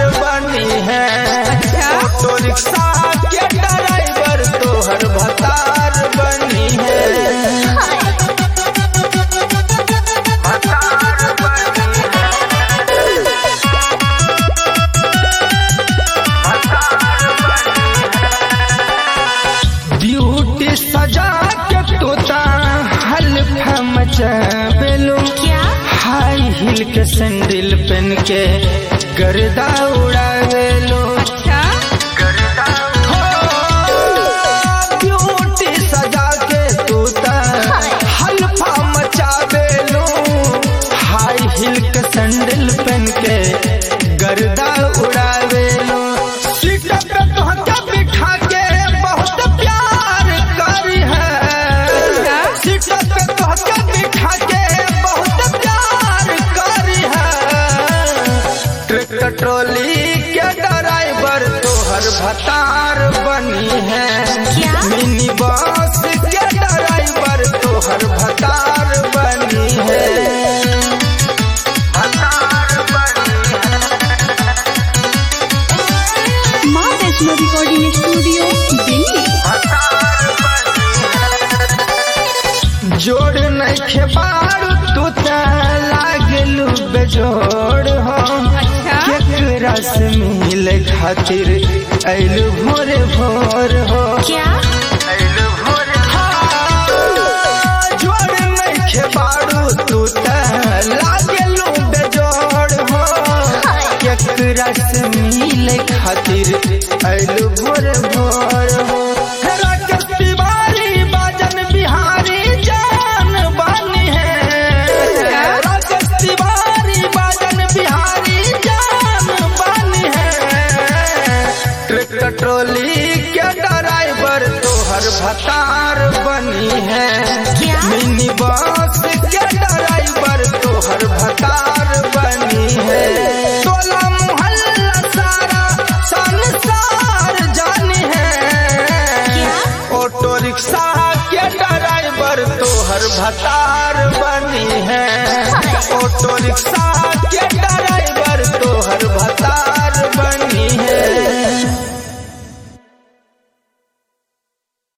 बनी है अच्छा। ऑटो रिक्शा के ड्राइवर तोहर भतार बनी है भतार बनी है भतार बनी है ब्यूटी सजा के तोता हल्फा मचावेलो क्या हाई हिल के सैंडल पहन के गर्दा उड़ावेलो अच्छा ब्यूटी सजा के तोता हल्फा मचावेलो हाई हिल के सैंडल पहन के गर्दा उड़ावेलो सीट पे तोहके बिठा के बहुत प्यार करी है सीट पे तोहके बिठा के बहुत प्यार करी है ट्रैक्टर ट्रॉली के ड्राइवर तोहर भतार बनी है क्या? मिनी बस के ड्राइवर तोहर भतार बनी है भतार बनी है माँ वैष्णो रिकॉर्डिंग स्टूडियो दिल्ली जोड़ नइखे बारू तू त लागलू बेजोड़ हो अच्छा। केकरा से मिले खातिर ऐलू भोरे भोर हो क्या ऐलू भोरे जोड़ नइखे बारू तू त लागलू बेजोड़ हो केकरा से मिले खातिर ऐलू भोरे भोर हो राकेश तिवारी बाजन बिहारी जान बानी है राकेश तिवारी बाजन बिहारी जान बानी है ट्रैक्टर ट्रॉली के ड्राइवर तोहर भतार बनी है क्या? मिनी बस के ड्राइवर तोहर भतार बनी है टोला मोहल्ला सारा संसार जानी है क्या? ऑटो रिक्शा के ड्राइवर तोहर भतार बनी है ऑटो रिक्शा